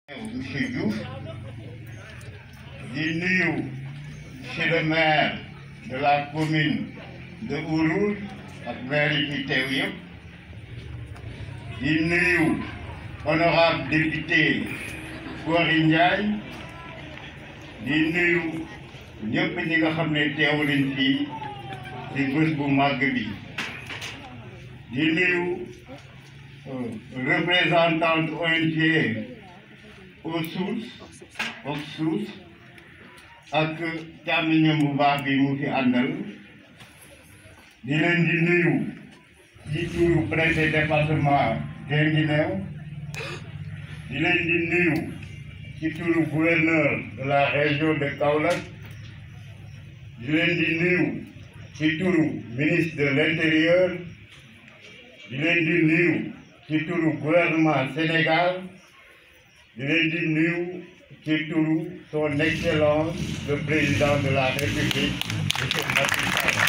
monsieur Diouf di nuyu monsieur le maire de la commune de Ourour ak maire yi fi teew yëpp di nuyu honorable député Gory Ndiaye di nuyu ñëpp ñi nga xam ne teew nañ fii ci bés bu màgg bi di nuyu représentante ONG aux sources aux sources ak càmmiñam bu baax bi mu fi àndal di leen di nuyu ci turu préfet département Guinguinéo di leen di nuyu ci turu gouverneur de la région de Kaolack di leen di nuyu ci turu ministre de l'intérieur di leen di nuyu ci turu gouvernement Sénégal di leen di nuyu ci turu son excellence le président de la république monsieur Macky Sall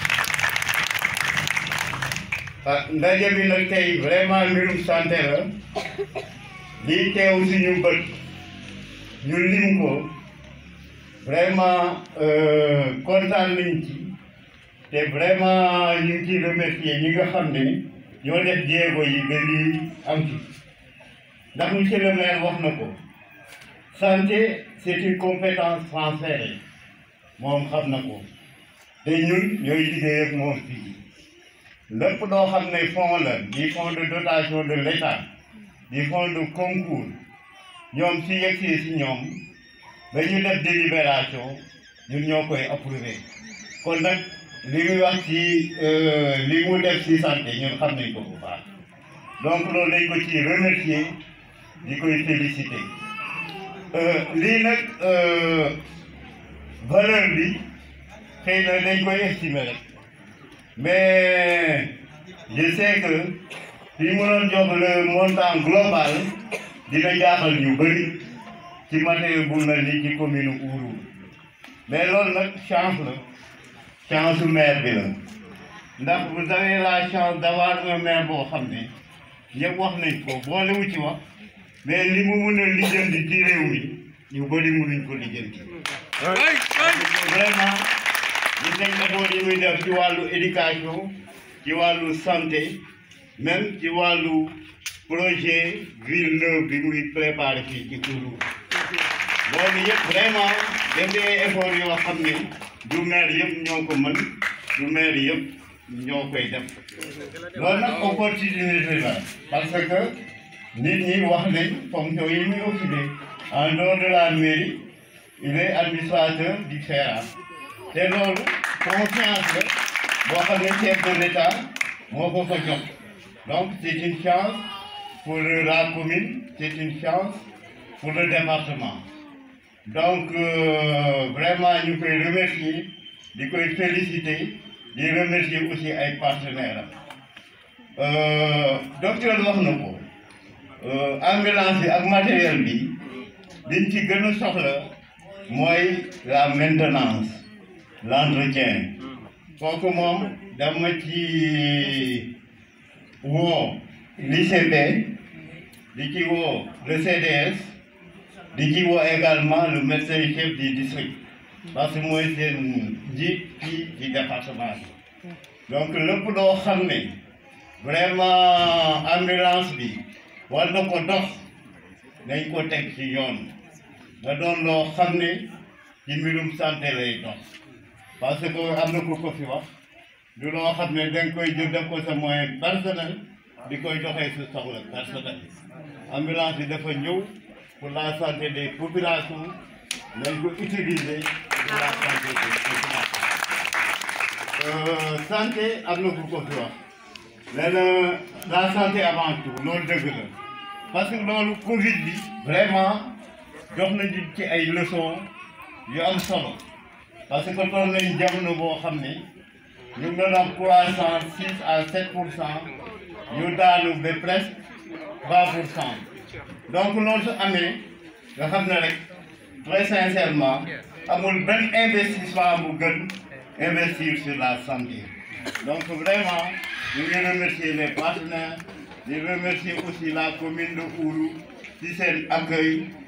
ah ndaje bi nag tey vraiment mbirum santé la lii teew suñu bët ñu lim ko vraiment kontaan nañ ci te vraiment ñu ngi ciy remercier ñi nga xam ne ñoo def jéego yi ba lii am ci ndax monsieur le maire wax na ko santé c'est une compétence transférée moom xam na ko te ñun ñooy liggéey ak moom fii lépp loo xam ne fonds la di fonds de dotation de l'État di fonds de concours ñoom si yegsee si ñoom ba ñu def délibération ñun ñoo koy approuvé kon nag li muy wax ci li mu def ci santé ñun xam nañ ko bu baax donc loolu dañ ko ci remercier di koy féliciter lii nag valeur bi xëy na dañ koy estimer rek mais je sais que fi mu doon jox le montant global dina jaaxal ñu bëri ci matériel bu mel ni ci commune Ourour mais loolu nag chance la chance su maire bi la ndax vous avez la chance d'avoir un maire boo xam ne ñëpp wax nañ ko boolewu ci wax mais li mu mun a lijjanti ci réew mi ñu bëri mënuñ ko lijjanti. vraiment gis nañ effort yi muy def ci wàllu éducation ci wàllu santé même ci wàllu projet ville neuve bi muy préparé fii ci Ourour loolu yëpp vraiment def ay effort yoo xam ne du maire yëpp ñoo ko mën du maire yëpp ñoo koy def loolu nag opportunité la parce que nit ñi wax nañ fonction yi muy occupé en dehors de la mairie il est administrateur du FERA te loolu confiance la boo xam ne chef de l'État moo ko ko jox donc c'est une chance pour la commune c'est une chance pour le département donc euh, vraiment ñu koy remercier di koy féliciter di remercier aussi ay partenaires am docteur wax na ko ambulance bi ak matériel bi liñ ci gën a soxla mooy la maintenance l'entretien kooku moom dama ci woo l'ICP di ci woo le CDS di ci woo également le médecin chef du district parce que mooy seen njiit fii ci département bi donc lépp loo xam ne vraiment ambulance bi war na ko dox nañ ko teg ci yoon nga doon loo xam ne ci mbirum santé lay dox parce que am na ku ko fi wax du loo xam ne danga koy jël def ko sa moyen personnel di koy doxee sa soxla personnel ambulance bi dafa ñëw pour la santé des populations nañ ko utiliser pour la santé des populations santé am na ku ko fi wax nee na la santé avant tout loolu dëgg la parce que loolu Covid bi vraiment jox nañu ci ay leçons yu am solo parce que toll nañu jamono boo xam ne ñu ngi doon am croissance six à sept pour cent ñu daanu ba presque vingt pour cent donc loolu su amee nga xam ne rek très sincèrement amul benn investissement bu gën investir sur la santé donc vraiment ñu ngi remercier les partenaires di remercier aussi la commune de Ourour ci seen accueil